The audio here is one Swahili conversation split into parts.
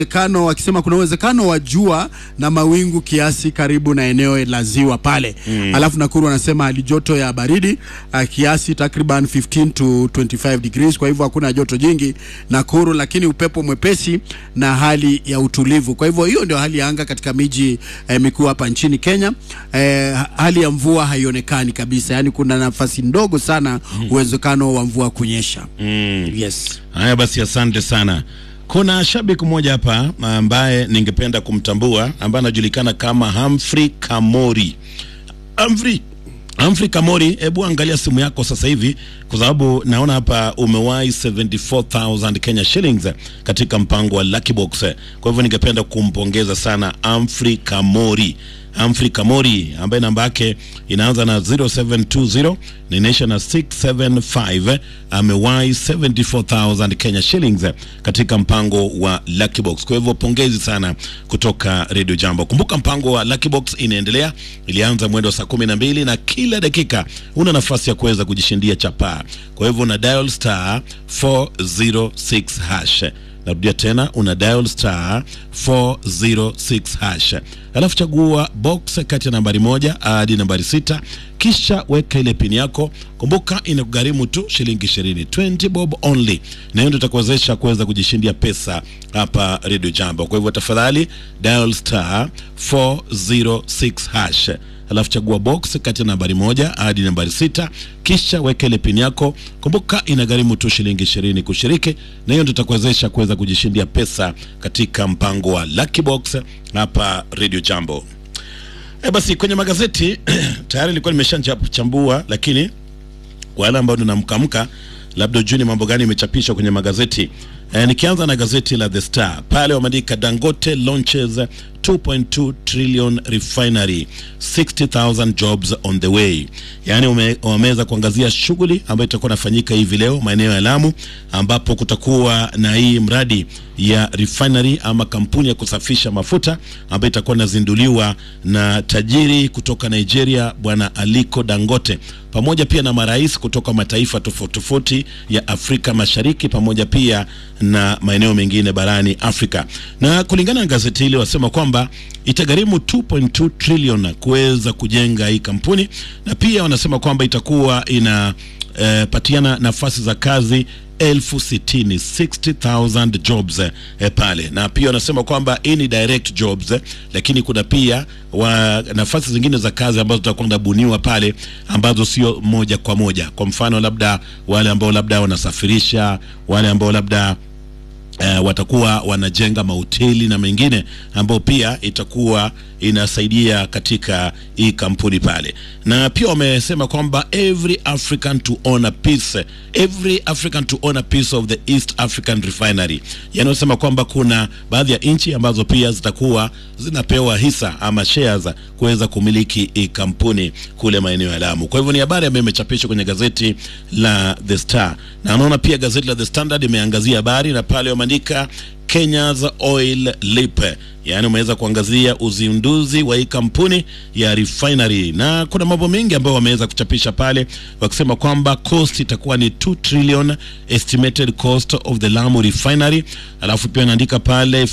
uwezekano wakisema kuna uwezekano wa jua na mawingu kiasi karibu na eneo la ziwa pale mm. Alafu Nakuru wanasema hali joto ya baridi uh, kiasi takriban 15 to 25 degrees, kwa hivyo hakuna joto jingi Nakuru, lakini upepo mwepesi na hali ya utulivu. Kwa hivyo hiyo ndio hali ya anga katika miji eh, mikuu hapa nchini Kenya. Eh, hali ya mvua haionekani kabisa, yaani kuna nafasi ndogo sana uwezekano wa mvua kunyesha. Mm. Yes. Haya basi, asante sana. Kuna shabiki mmoja hapa ambaye ningependa kumtambua ambaye anajulikana kama Humphrey Kamori. Humphrey Humphrey Kamori, hebu angalia simu yako sasa hivi, kwa sababu naona hapa umewahi 74000 Kenya shillings katika mpango wa Lucky Box. Kwa hivyo ningependa kumpongeza sana Humphrey Kamori. Humphrey Kamori ambaye namba yake inaanza na 0720 na inaisha na 675 amewahi 74000 Kenya shillings katika mpango wa Lucky Box. Kwa hivyo pongezi sana kutoka Radio Jambo. Kumbuka mpango wa Lucky Box inaendelea, ilianza mwendo wa saa kumi na mbili na kila dakika una nafasi ya kuweza kujishindia chapaa. Kwa hivyo una dial star 406 hash narudia tena una dial star 406 hash alafu chagua box kati ya nambari moja hadi nambari sita kisha weka ile pini yako kumbuka inakugharimu tu shilingi ishirini 20 bob only na hiyo ndio itakuwezesha kuweza kujishindia pesa hapa radio jambo kwa hivyo tafadhali dial star 406 hash alafu chagua box kati ya nambari moja hadi nambari sita kisha weka ile pin yako kumbuka inagharimu tu shilingi ishirini kushiriki na hiyo ndio itakuwezesha kuweza kujishindia pesa katika mpango wa Lucky Box hapa Radio Jambo e basi kwenye magazeti tayari ilikuwa nimeshachambua lakini kwa wale ambao tunamkamka labda ujue ni mambo gani imechapishwa kwenye magazeti e, nikianza na gazeti la The Star pale wameandika Dangote launches 2.2 trillion refinery 60000 jobs on the way yaani ume- wameweza kuangazia shughuli ambayo itakuwa inafanyika hivi leo maeneo ya Lamu ambapo kutakuwa na hii mradi ya refinery ama kampuni ya kusafisha mafuta ambayo itakuwa inazinduliwa na tajiri kutoka Nigeria bwana Aliko Dangote pamoja pia na marais kutoka mataifa tofauti tofauti ya Afrika Mashariki pamoja pia na maeneo mengine barani Afrika. Na kulingana na gazeti hili wasema kwamba itagharimu 2.2 trillion kuweza kujenga hii kampuni na pia wanasema kwamba itakuwa ina eh, patiana nafasi za kazi elfu sitini 60,000 jobs eh, pale na pia wanasema kwamba hii ni direct jobs eh, lakini kuna pia wa, nafasi zingine za kazi ambazo zitakuwa zinabuniwa pale ambazo sio moja kwa moja kwa mfano labda wale ambao labda wanasafirisha wale ambao labda uh, watakuwa wanajenga mahoteli na mengine ambao pia itakuwa inasaidia katika hii kampuni pale, na pia wamesema kwamba every African to own a piece, every African to own a piece of the East African Refinery. Yani wanasema kwamba kuna baadhi ya nchi ambazo pia zitakuwa zinapewa hisa ama shares kuweza kumiliki hii kampuni kule maeneo ya Lamu. Kwa hivyo ni habari ambayo imechapishwa kwenye gazeti la The Star, na naona pia gazeti la The Standard imeangazia habari na pale wameandika Kenya's oil leap, yaani umeweza kuangazia uzinduzi wa hii kampuni ya refinery, na kuna mambo mengi ambayo wameweza kuchapisha pale wakisema kwamba cost itakuwa ni 2 trillion estimated cost of the Lamu refinery, alafu pia anaandika pale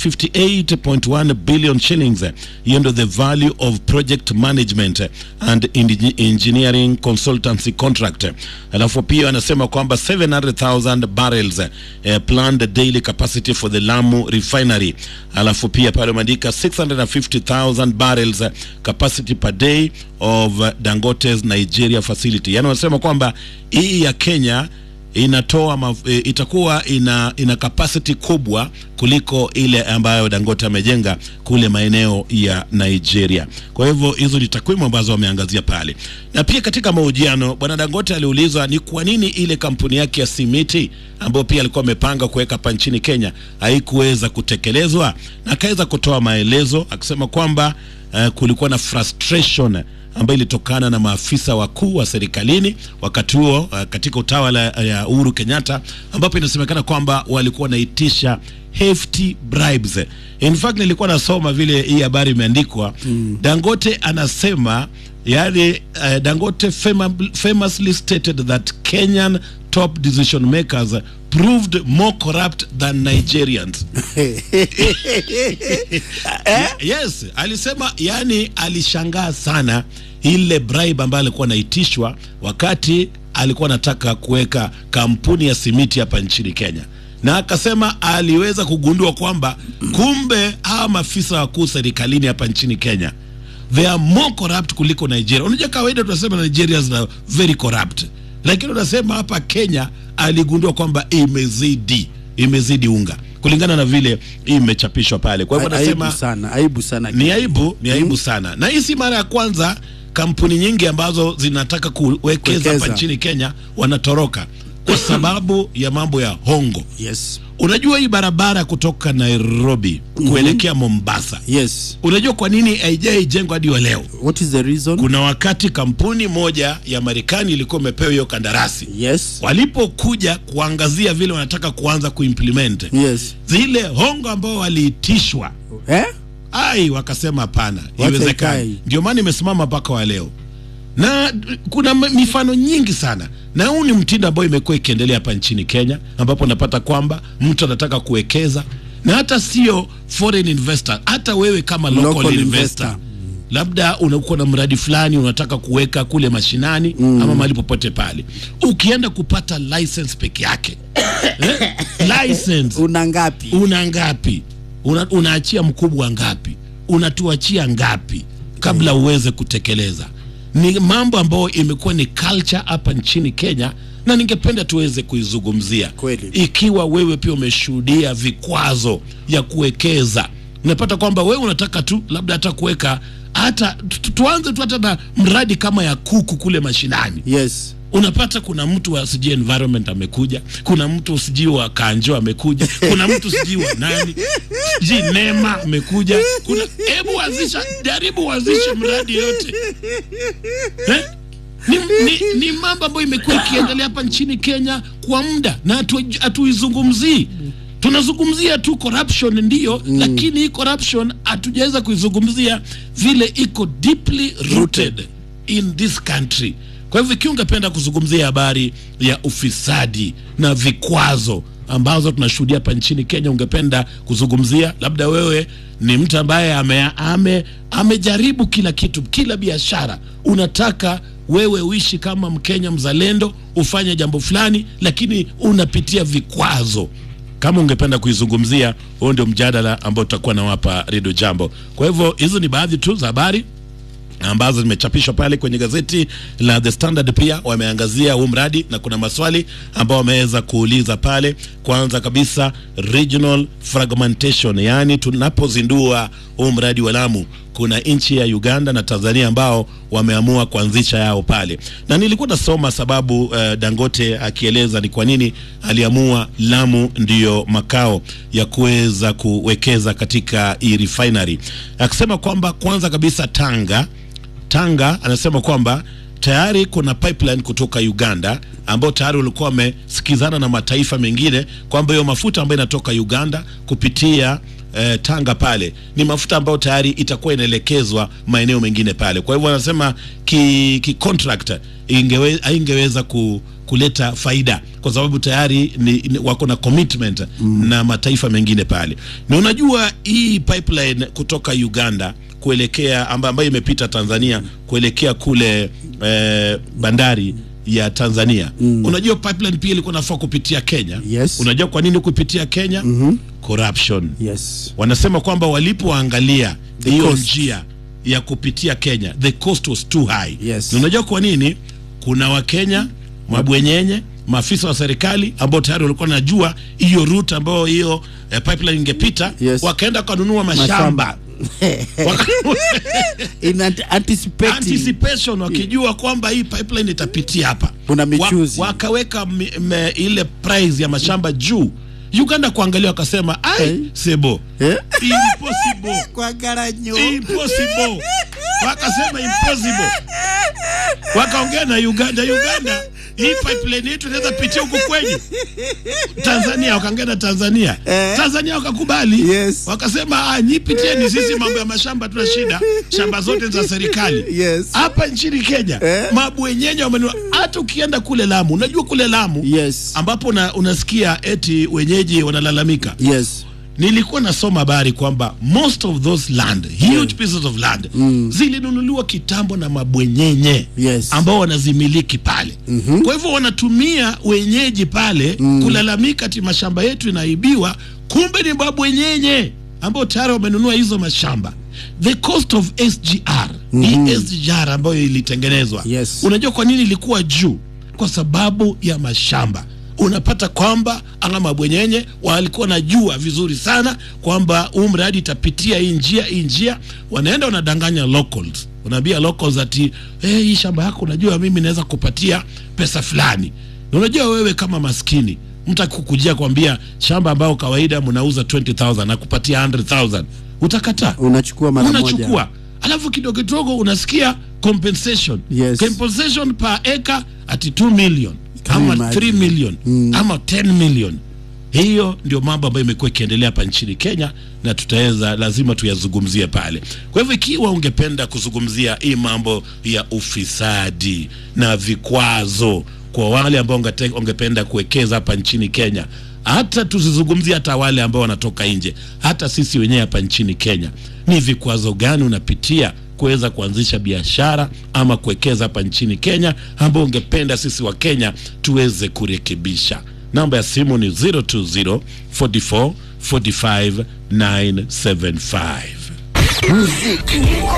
58.1 billion shillings, hiyo ndio the value of project management and engi- engineering consultancy contract, alafu pia anasema kwamba 700,000 barrels eh, planned daily capacity for the Lamu refinery, alafu pia pale wameandika 650,000 barrels eh, capacity per day of eh, Dangote's Nigeria facility. Yani wanasema kwamba hii ya Kenya inatoa maf- e, itakuwa ina ina capacity kubwa kuliko ile ambayo Dangote amejenga kule maeneo ya Nigeria. Kwa hivyo hizo ni takwimu ambazo wameangazia pale, na pia katika mahojiano bwana Dangote aliulizwa ni kwa nini ile kampuni yake ya simiti ambayo pia alikuwa amepanga kuweka hapa nchini Kenya haikuweza kutekelezwa, na akaweza kutoa maelezo akisema kwamba uh, kulikuwa na frustration ambayo ilitokana na maafisa wakuu wa serikalini wakati huo uh, katika utawala ya Uhuru Kenyatta, ambapo inasemekana kwamba walikuwa wanaitisha hefty bribes. In fact nilikuwa nasoma vile hii habari imeandikwa mm. Dangote anasema yani, uh, Dangote fama, famously stated that Kenyan top decision makers proved more corrupt than Nigerians. yes, alisema yani, alishangaa sana ile bribe ambayo alikuwa anaitishwa wakati alikuwa anataka kuweka kampuni ya simiti hapa nchini Kenya, na akasema aliweza kugundua kwamba kumbe hawa maafisa wakuu serikalini hapa nchini Kenya they are more corrupt kuliko Nigeria. Unajua, kawaida tunasema Nigeria is very corrupt, lakini unasema hapa Kenya aligundua kwamba imezidi imezidi unga kulingana na vile imechapishwa pale. Kwa hivyo aibu nasema sana aibu sana ni aibu, ni aibu sana, na hii si mara ya kwanza kampuni nyingi ambazo zinataka kuwekeza hapa Kuwekeza. nchini Kenya wanatoroka kwa sababu ya mambo ya hongo. yes Unajua hii barabara kutoka Nairobi kuelekea Mombasa, yes unajua kwa nini haijaijengwa hadi wa leo? what is the reason Kuna wakati kampuni moja ya Marekani ilikuwa imepewa hiyo kandarasi, yes walipokuja kuangazia vile wanataka kuanza kuimplement yes zile hongo ambao waliitishwa eh ai wakasema hapana Wacha iwezekani ikae. ndio maana imesimama mpaka wa leo na kuna m- mifano nyingi sana na huu ni mtindo ambao imekuwa ikiendelea hapa nchini kenya ambapo unapata kwamba mtu anataka kuwekeza na hata sio foreign investor hata wewe kama local, Local investor, investor. labda unakuwa na mradi fulani unataka kuweka kule mashinani mm. ama mahali popote pale ukienda kupata license peke yake eh? license una ngapi una ngapi una, unaachia mkubwa ngapi unatuachia ngapi kabla uweze kutekeleza ni mambo ambayo imekuwa ni culture hapa nchini kenya na ningependa tuweze kuizungumzia Kweli. ikiwa wewe pia umeshuhudia vikwazo ya kuwekeza unapata kwamba wewe unataka tu labda hata kuweka hata tu- tu- tuanze tu hata na mradi kama ya kuku kule mashinani yes unapata kuna mtu wa sijui environment amekuja kuna mtu sijui wa kanjo amekuja kuna mtu sijui wa nani sijui nema amekuja kuna hebu anzisha jaribu uanzishe mradi yote eh? ni, ni, ni mambo ambayo imekuwa ikiendelea hapa nchini kenya kwa muda na hatu- hatuizungumzii tunazungumzia tu corruption ndiyo mm. lakini hii corruption hatujaweza kuizungumzia vile iko deeply rooted in this country kwa hivyo ikiwa ungependa kuzungumzia habari ya ufisadi na vikwazo ambazo tunashuhudia hapa nchini kenya ungependa kuzungumzia labda wewe ni mtu ambaye ame, ame, amejaribu kila kitu kila biashara unataka wewe uishi kama mkenya mzalendo ufanye jambo fulani lakini unapitia vikwazo kama ungependa kuizungumzia huo ndio mjadala ambao tutakuwa nawapa redio jambo kwa hivyo hizo ni baadhi tu za habari ambazo zimechapishwa pale kwenye gazeti la The Standard. Pia wameangazia huu mradi na kuna maswali ambao wameweza kuuliza pale. Kwanza kabisa regional fragmentation, yaani tunapozindua huu mradi wa Lamu kuna nchi ya Uganda na Tanzania ambao wameamua kuanzisha yao pale, na nilikuwa nasoma sababu uh, Dangote akieleza ni kwa nini aliamua Lamu ndiyo makao ya kuweza kuwekeza katika hii refinery, akisema kwamba kwanza kabisa Tanga Tanga anasema kwamba tayari kuna pipeline kutoka Uganda ambao tayari walikuwa wamesikizana na mataifa mengine kwamba hiyo mafuta ambayo inatoka Uganda kupitia eh, Tanga pale ni mafuta ambayo tayari itakuwa inaelekezwa maeneo mengine pale. Kwa hivyo anasema ki, ki contract ingewe, haingeweza ku, kuleta faida kwa sababu tayari ni, ni, wako na commitment mm. na mataifa mengine pale, na unajua hii pipeline kutoka Uganda kuelekea amba, ambayo imepita Tanzania kuelekea kule eh, bandari ya Tanzania mm. Unajua pipeline pia ilikuwa nafaa kupitia Kenya. Yes. Unajua kwa nini kupitia Kenya? mm-hmm. Corruption. yes Wanasema kwamba walipoangalia The hiyo cost. njia ya kupitia Kenya, the cost was too high. Yes. Na unajua kwa nini? Kuna Wakenya mabwenyenye maafisa wa serikali ambao tayari walikuwa najua hiyo route ambayo hiyo eh, pipeline ingepita Yes. wakaenda wakanunua mashamba Waka- in ant- anticipating anticipation wakijua kwamba hii pipeline itapitia hapa Kuna michuzi. Wa, wakaweka mi, me, ile price ya mashamba juu uganda kuangalia wakasema ai Eh. sebo Eh? impossible kwa garanyo impossible wakasema impossible wakaongea na uganda uganda hii pipeline yetu inaweza pitia huku kwenyu Tanzania, wakaongea na Tanzania Eh. Tanzania wakakubali Yes. wakasema ah, nyi pitieni, sisi mambo ya mashamba tuna shida, shamba zote ni za serikali Yes. hapa nchini Kenya Eh. mabwenyenye wamenua. Hata ukienda kule Lamu, unajua kule Lamu Yes. ambapo una, unasikia eti wenyeji wanalalamika Yes. nilikuwa nasoma habari kwamba most of those land huge pieces of land zilinunuliwa kitambo na mabwenyenye Yes. ambao wanazimiliki pale kwa hivyo wanatumia wenyeji pale kulalamika ati mashamba yetu inaibiwa kumbe ni mabwenyenye ambao tayari wamenunua hizo mashamba the cost of SGR hii SGR ambayo ilitengenezwa Yes. unajua kwa nini ilikuwa juu kwa sababu ya mashamba unapata kwamba ama mabwenyenye walikuwa najua vizuri sana kwamba huu mradi itapitia hii njia hii njia wanaenda wanadanganya locals unaambia locals ati hey, hii shamba yako unajua mimi naweza kupatia pesa fulani na unajua wewe kama maskini mtu akikujia kwambia shamba ambayo kawaida mnauza 20000 na kupatia 100000 utakataa Unachukua mara moja. unachukua alafu kidogo kidogo unasikia compensation Yes. compensation per acre ati 2 million Can ama you imagine? 3 million ama 10 million hiyo ndio mambo ambayo imekuwa ikiendelea hapa nchini Kenya na tutaweza lazima tuyazungumzie pale. Kwa hivyo ikiwa ungependa kuzungumzia hii mambo ya ufisadi na vikwazo kwa wale ambao ungete- ungependa kuwekeza hapa nchini Kenya, hata tusizungumzie hata wale ambao wanatoka nje, hata sisi wenyewe hapa nchini Kenya, ni vikwazo gani unapitia kuweza kuanzisha biashara ama kuwekeza hapa nchini Kenya ambao ungependa sisi wa Kenya tuweze kurekebisha. Namba ya simu ni 020 44 45 975. Muziki